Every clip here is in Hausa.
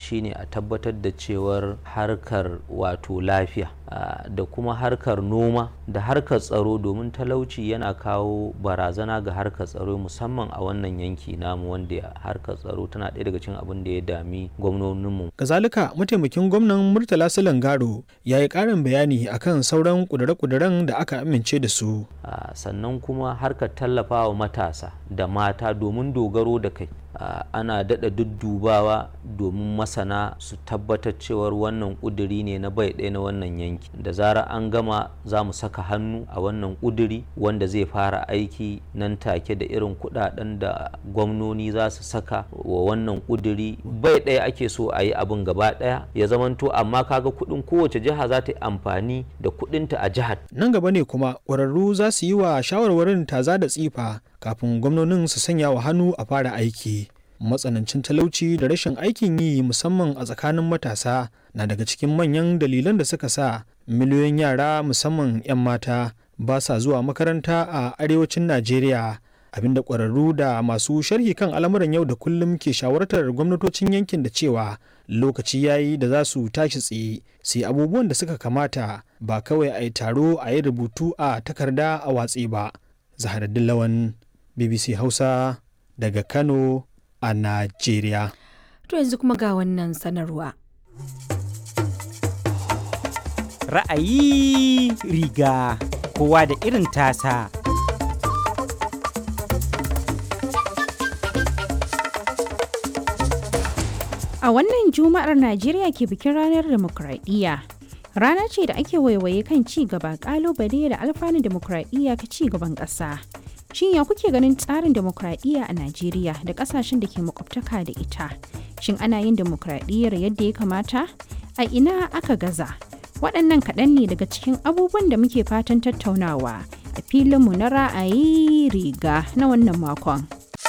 shine a tabbatar da cewar harkar wato lafiya da kuma harkar noma da harkar tsaro domin talauci yana kawo barazana ga harkar tsaro musamman a wannan yanki namu wanda harkar tsaro tana ɗaya daga cikin abin da ya dami gwamnoninmu. Kazalika mataimakin gwamnan Murtala Silangaro ya yi ƙarin bayani akan sauran ƙudure-ƙuduren da aka amince da su. Sannan kuma harkar tallafawa matasa da mata domin dogaro da kai. Uh, ana daɗa duddubawa domin masana su tabbatar cewar wannan ƙuduri ne na bai ɗaya na wannan yanki da zarar an gama za mu saka hannu a wannan ƙuduri wanda zai fara aiki nan take da irin kuɗaɗen da gwamnoni za su saka wa wannan ƙuduri bai ɗaya ake so a yi abin gaba ɗaya ya zamanto amma kaga kuɗin kowace jiha za ta yi amfani da kuɗinta a jihar nan gaba ne kuma ƙwararru za su yi wa shawarwarin taza da tsifa kafin gwamnonin su sanya wa hannu a fara aiki matsanancin talauci da rashin aikin yi musamman a tsakanin matasa na daga cikin manyan dalilan da suka sa miliyoyin yara musamman 'yan mata ba sa zuwa makaranta a arewacin najeriya abinda ƙwararru da masu sharhi kan al'amuran yau da kullum ke shawartar gwamnatocin yankin da cewa lokaci yayi da za su tashi tsaye su yi abubuwan da suka kamata ba kawai a yi taro a yi rubutu a takarda a watsi ba zaharaddin lawan bbc hausa daga kano a najeriya to yanzu kuma ga wannan sanarwa ra'ayi riga kowa da irin tasa a wannan juma'ar najeriya ke bikin ranar demokradiyya rana ce da ake waiwaye kan ci gaba kalubale da alfanun demokradiyya ka ci gaban ƙasa shin ya kuke ganin tsarin demokradiyya a najeriya da ƙasashen da ke makwabtaka da ita shin ana yin demokradiyyar yadda ya kamata a ina aka gaza waɗannan kaɗan ne daga cikin abubuwan da muke fatan tattaunawa a filinmu na ra'ayi riga na wannan makon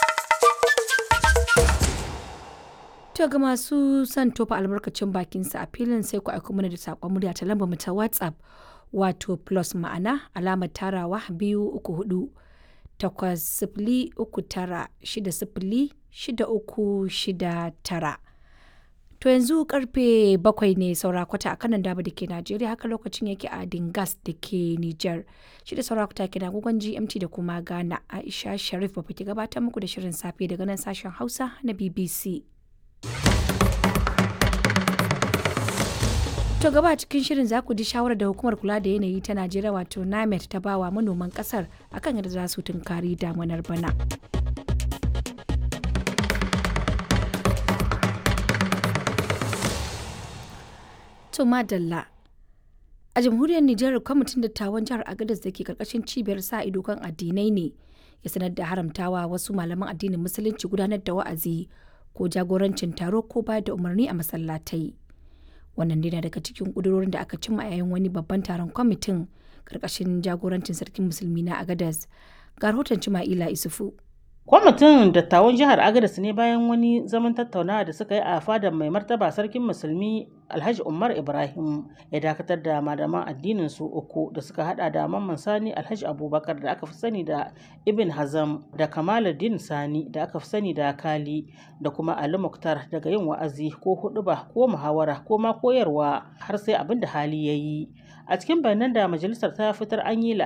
To ga masu son tofa albarkacin bakinsa a filin sai ku aiko mana da saƙon murya ta lambar mu ta WhatsApp wato plus ma'ana alamar tarawa biyu uku hudu takwas sifili uku tara shida sifili shida uku shida tara. To yanzu karfe bakwai ne saura kwata a kanan dama da ke Najeriya haka lokacin yake a Dingas da ke Nijar. Shi da saura kwata ke na gugun GMT da kuma Ghana Aisha Sharif ba ke gabatar muku da shirin safe daga nan sashen Hausa na BBC. To gaba cikin shirin za ku ji shawarar da hukumar kula da yanayi ta Najeriya wato NAMET ta bawa manoman kasar akan yadda za su tunkari damunar bana. To madalla. A jamhuriyar Nijar kwamitin dattawan jihar Agadez da ke karkashin cibiyar sa ido kan addinai ne ya sanar da haramtawa wasu malaman addinin musulunci gudanar da wa'azi ko jagorancin taro ko bayar da umarni a masallatai. Wannan dai na daga cikin ƙudurorin da aka cimma yayin wani babban taron kwamitin karkashin jagorancin sarkin musulmi na Agadez. Ga rahoton Cima'ila Isufu. Kwamitin dattawan jihar Agadez ne bayan wani zaman tattaunawa da suka yi a fadar mai martaba sarkin musulmi Alhaji Umar Ibrahim ya dakatar da malaman addinin su uku da suka hada da Mamman Sani Alhaji Abubakar da aka fi sani da Ibn Hazam da Kamaluddin Sani da aka fi sani da Kali da kuma Ali Muktar daga yin wa'azi ko huɗuba ko muhawara ko ma koyarwa har sai abin da hali ya yi. A cikin bayanan da majalisar ta fitar an yi